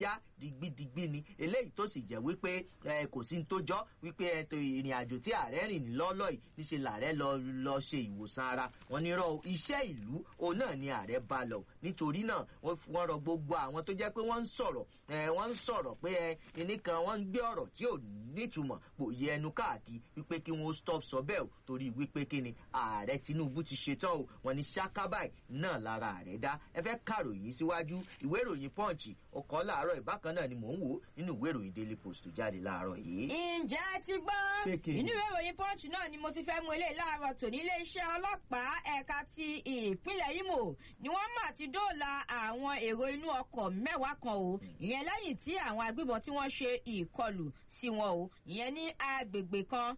já digbidigbi ni eléyìí tó sì jẹ́ wípé kò sí ní tó jọ́ wípé ètò ìrìn àjò tí ààrẹ rìn lọ́lọ́ yìí níṣẹ́ làárẹ̀ lọ lọ ṣe ìwòsàn ara wọn ní rọ iṣẹ́ ìlú òun náà ni ààrẹ bá lọ nítorí náà wọ́n rọ gbogbo àwọn tó jẹ́ pé wọ́n ń sọ̀rọ̀ wọ́n ń sọ̀rọ̀ pé ẹnì kan wọ́n ń gbé ọ̀rọ̀ tí ò nítumọ̀ kò yẹ ẹnu káàkiri wípé kí wọ́n stop sọ bẹ́ẹ̀ o torí wípé kí ni ààrẹ tinubu ti ṣetán o wọn ní ṣákábàì náà lára ààrẹ dá ẹ fẹ́ kàròyìn síwájú ìwé ìròyìn punch ọkọ̀ láàárọ̀ ìbákan náà ni mò ń wò nínú ìwé ìròyìn daily post tó jáde láàárọ̀ yìí. ǹjẹ́ ẹ ti gbọ́ inú ìwé ìròyìn punch náà ni mo ti fẹ́ mú eléyìí láàárọ̀ tòní iléeṣẹ́ ọlọ́pàá ẹ̀ka ti ìpínlẹ̀ imo ni wọ́n mà ti dóòlà àwọn èrò inú ọkọ̀ mẹ́wàá kan o ìyẹn lẹ́yìn tí àwọn agbébọn tí wọ́n ṣe ìkọlù sí wọn o ìyẹn ní agbègbè kan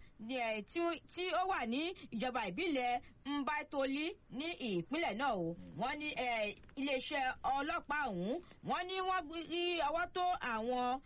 tí ó wà ní ìjọba ìbílẹ̀ mbaitoli ní ìpínlẹ̀ náà o wọ́n ní iléeṣẹ́ ọlọ́pàá ọ̀hún wọ́n ní wọ́n rí ọwọ́ tó àwọn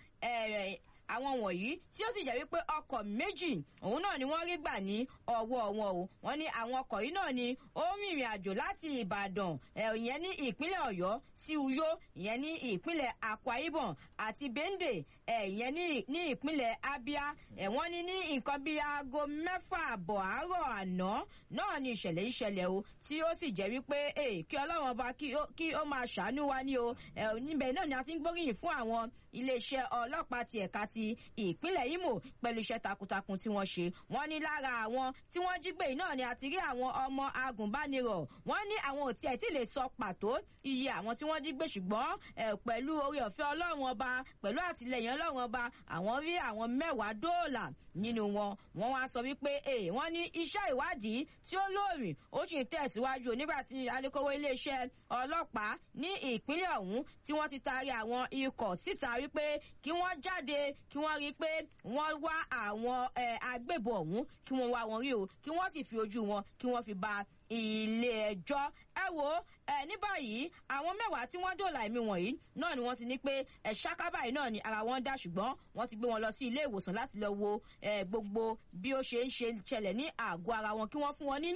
àwọn wọ̀nyí tí ó sì jẹ́ wípé ọkọ̀ méjì òun náà ni wọ́n rí gbà ní ọwọ́ wọn o wọ́n ní àwọn ọkọ̀ yìí náà ni ó rìnrìn àjò láti ìbàdàn ìyẹn ní ìpínlẹ̀ ọ̀yọ́ sí uyo ìyẹn ní ìpínlẹ̀ akwa ibom àti bende ìyẹn ní ìpínlẹ̀ abia wọ́n ní ní nǹkan bíi aago mẹ́fà àbọ̀ àárọ̀ àná náà ni ìṣẹ̀lẹ̀ ìṣẹ̀lẹ̀ o tí ó sì jẹ́ wípé kí ọlọ́run ọba kí ó máa ṣàánú wa ní o níbẹ̀ náà ni a ti ń gbóríyìn fún àwọn iléeṣẹ́ ọlọ́pàá ti ẹ̀ka ti ìpínlẹ̀ imo pẹ̀lú iṣẹ́ takuntakun tí wọ́n ṣe wọ́n ní lára àwọn tí wọ́n jí gbé yìí náà ni àti rí àwọn ọmọ agùnbánirọ̀ wọ́n ní àwọn ò tiẹ̀ tí lè sọ pàtó iye àwọn tí wọ́n jí gbé ṣùgbọ́n pẹ̀lú orí ọ̀fẹ́ ọlọ́run ọba pẹ̀lú àtìlẹyìn ọlọ́run ọba àwọn rí àwọn mẹ́wàá dóòlà nínú wọn wọ́n wá sọ wípé wọ́n ní iṣẹ́ ìwádìí tí ó lóòrìn ó sì ń tẹ̀síwájú nígbà tí alukoro iléeṣẹ́ ọlọ́pàá ní ìpínlẹ̀ ọ̀hún tí wọ́n ti taari àwọn ikọ̀ síta wípé kí wọ́n jáde kí wọ́n rí i pé wọ́n wá àwọn agbébọn ọ̀hún kí wọ́n wá wọn rí o kí wọ́n sì fi ojú wọn kí wọ́n fi ba ilé ẹjọ́ ẹ wo ẹ ní báyìí àwọn mẹ́wàá tí wọ́n dòòlà ẹ̀mí wọ̀nyí náà ni wọ́n ti ní pé ẹ̀ ṣákábà yìí náà ni ara wọn dá ṣùgbọ́n wọ́n ti gbé wọn lọ sí ilé ìwòsàn láti lọ wo gbogbo bí ó ṣe ń ṣe ṣẹlẹ̀ ní àgọ́ ara wọn kí wọ́n fún wọn ní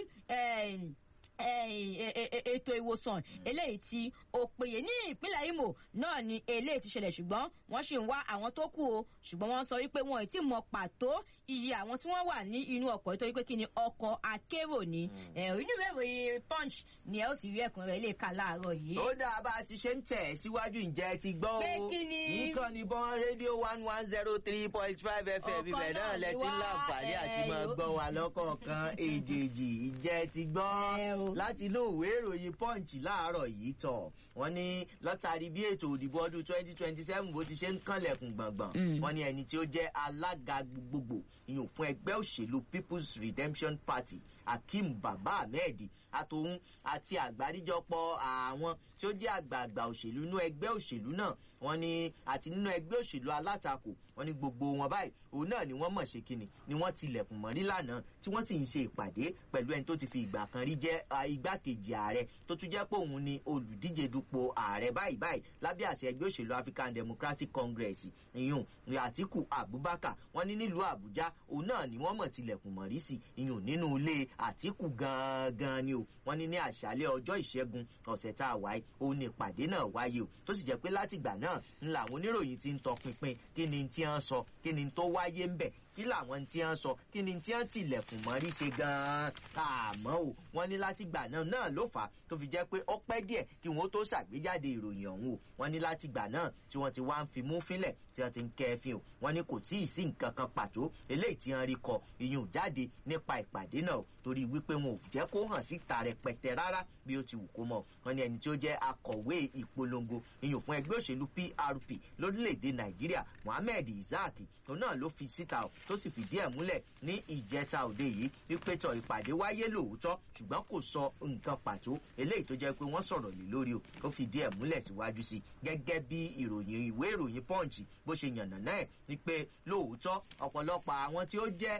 ètò ìwòsàn eléyìí tí ó péye ní ìpínlẹ̀ imo náà ni eléyìí ti ṣẹlẹ̀ ṣùgbọ́n wọ́n ṣì ń wá àwọn tó kù o ṣùgbọ́n wọ́n sọ wípé wọn ò tí mọ pàtó iye àwọn tí wọ́n wà ní inú ọkọ̀ nítorí pé kí ni ọkọ̀ akérò ni inú ìwé ìròyìn punch ni ẹ ó sì rí ẹ̀kún rẹ̀ lè ka láàárọ̀ yìí. ó dáa bá a ti ṣe ń tẹ̀ síwájú ǹjẹ́ ti gbọ́ o pé kí ni nǹkan ní bọ́n rédíò one one zero three point five fm ibẹ̀ náà lẹ ti ń láǹfààní àti máa gbọ́ wa lọ́kọ̀ọ̀kan èjèèjì ìjẹ́ ti gbọ́ láti inú ìwé ìròyìn punch láàárọ̀ yìí tọ̀ wọ́n ní látàrí bí ètò òdìbò ọdún twenty twenty seven bó ti ṣe ń kànlẹ̀kùn gbọ̀ngbọ̀n wọ́n ní ẹni tí ó jẹ́ alága gbogbogbò ìyún fún ẹgbẹ́ òṣèlú people's redemption party akeem baba ahmed àtòun àti àgbáríjọpọ̀ àwọn tí ó jẹ́ àgbààgbà òṣèlú inú ẹgbẹ́ òṣèlú náà wọ́n ní àti nínú ẹgbẹ́ òṣèlú alátakò wọ́n ní gbogbo wọn báyìí òun náà ni wọ́n mọ̀ ṣe kíni ni wọ́n tilẹ̀kùn mọ́ nílànà tí wọ́n sì ń ṣe ìpàdé pẹ̀lú ẹni tó ti fi ìgbà kan rí jẹ́ igbákejì ààrẹ tó tún jẹ́ pé òun ni olùdíje dupò ààrẹ báyìí báyìí lábẹ́ àṣẹ ẹgbẹ́ òṣèlú african democratic congress ìyún àtìkù abubakar wọ́n ní nílùú àbújá òun náà ni wọ́n mọ̀ tilẹ̀kùn mọ́ rí sí ìyún nínú ilé àtìkù gangan ni o wọ́n ní ní àṣálẹ́ ọjọ́ ìṣẹ́gun ọ̀sẹ̀ tá a wáyé òun ni ìpàdé náà wáyé o tó sì jẹ́ pé látìgbà náà ń làwọn oníròyìn ti ń tọpinpin kí ni tí wọ́n sọ kí ni tó wáyé ń bẹ̀ kí làwọn tí wọ́n sọ kí ni tí wọ́n tilẹ̀kùn mọ́rí ṣe gan-an àmọ́ o wọ́n ní látìgbà náà náà ló fà á tó fi jẹ́ pé ó pẹ́ díẹ̀ kí wọ́n tó ṣàgbéjáde ìròyìn ọ̀hún o wọ́n ní látìgbà náà tí wọ́n ti wá ń fi mú fínlẹ̀ tí wọ́n ti ń kẹ́ fi o wọ́n ní kò tí ì sí nǹkan kan pàtó eléyìí tí wọ́n rí kọ ìyún jáde nípa ìpàdé náà torí wípé wọn ò jẹ́ kó hàn síta rẹpẹtẹ rárá bí ó ti wù kó mọ̀ wọ́n ní ẹni tí ó jẹ́ akọ̀wé ìpolongo ìyún fún ẹgbẹ́ òṣèlú prp lórílẹ̀‐èdè nàìjíríà mohammed isaac òun náà ló fi síta o tó sì fìdí ẹ̀ múlẹ̀ ní ìjẹta òde yìí wípé tọ ìpàdé wáyé lóòótọ́ ṣùgbọ́n kò sọ nǹkan pàtó eléyìí tó jẹ́ pé wọ́n sọ̀rọ̀ lé lórí o ó fìdí ẹ̀ múlẹ̀ síwájú sí gẹ́gẹ́ bí ìròyìn ìwé ìròyìn punch bó ṣe yànnà náà ni pé lóòótọ́ ọ̀pọ̀lọpọ̀ àwọn tí ó jẹ́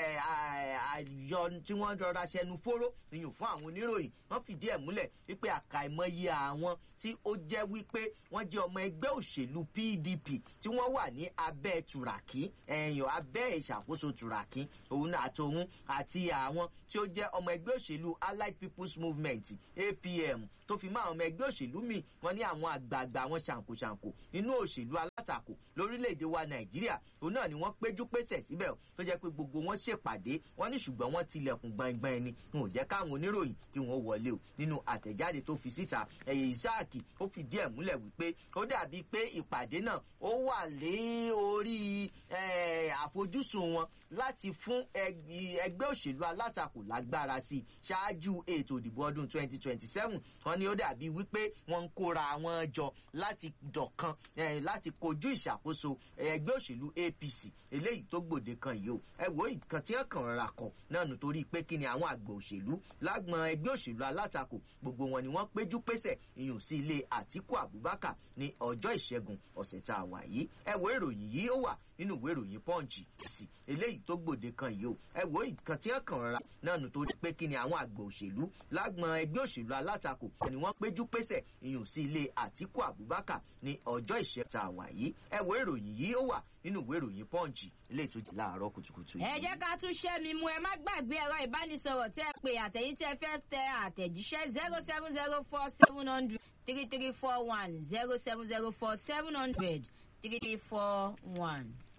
àyọ tí wọ́n rọra ṣẹnu fóró ìyún fún àwọn oníròyìn wọ́n fìdí ẹ̀ múlẹ̀ wípé àkàìmọye àwọn tí ó jẹ́ wípé wọ́n jẹ́ ọmọ ẹgbẹ́ òṣèlú pdp tí wọ́n wà ní abẹ́ tùràkì ẹ̀yàn abẹ́ ìṣàkóso tùràkì òun àtòun àti àwọn tí ó jẹ́ ọmọ ẹgbẹ́ òṣèlú allied people's movement apm tó fi máa ọmọ ẹgbẹ́ òṣèlú mi wọ́n ní àwọn àgbààgbà wọn ṣàǹkóṣàǹkó nínú òṣèlú alátakò lórílẹ̀‐èdè wa nàìjíríà òun náà ni wọ́n péjú pésẹ̀ síbẹ̀ tó jẹ́ pé gbogbo wọn ṣèpàdé wọ́n ní ṣùgbọ́n wọ́n tilẹ̀kùn gbọ̀ngbọ̀n ẹni wọn ò jẹ́ káwọn oníròyìn kí wọ́n wọlé o nínú àtẹ̀jáde tó fi síta ẹ̀yẹ ìsáàkì ó fìdí ẹ̀ múlẹ̀ wípé ó dàbí pé ìpàdé náà ó wà lé orí àfojúsùn wọn láti fún ẹgbẹ́ òṣèlú alátakò lágbára sí i ṣáájú ètò ìdìbò ọdún 2027 wọn ni ó dàbí wípé wọn ń kóra wọn jọ láti dọ̀kan láti kojú ìṣàkóso ẹgbẹ́ òṣèlú apc eléyìí tó gbòde kan yìí o ẹ wo nǹkan tí wọn kàn rà kọ náà nítorí pé kí ni àwọn àgbà òṣèlú lágbọn ẹgbẹ́ òṣèlú alátakò gbogbo wọn ni wọ́n péjú pésẹ̀ ìyùn sí ilé àtíkù abubakar ní ọjọ́ ìṣẹ́gun ọ̀sẹ̀ tá a wà yìí ẹ wo ìròyìn yìí ó wà nínú ìwé ìròyìn pọ́ǹchì sí eléyìí tó gbòde kan yìí o ẹ wo nǹkan tí wọn kàn rà náà nítorí pé kí ni àwọn àgbà òṣèlú lágbọn ẹgbẹ́ òṣèlú alátakò ni wọ́n péjú pésẹ̀ ìyùn sí ilé àtíkù abubakar ní ọjọ́ ìṣẹ́gun tá a wà yìí ẹ wo ìròyìn yìí ó wà nínú ìwé ìròyìn pọ́ǹchì eléyìí tó di láàárọ̀ kùtùkùtù yìí. ẹ jẹ́ ká tún ṣẹ́ mi mú ẹ má gbàgbé ẹ̀rọ ìbánisọ̀rọ̀ tẹ́ ẹ pé àtẹ̀yìn tí ẹ fẹ́ tẹ àtẹ̀jíṣẹ́ zero seven zero four seven hundred three three four one zero seven zero four seven hundred three three four one.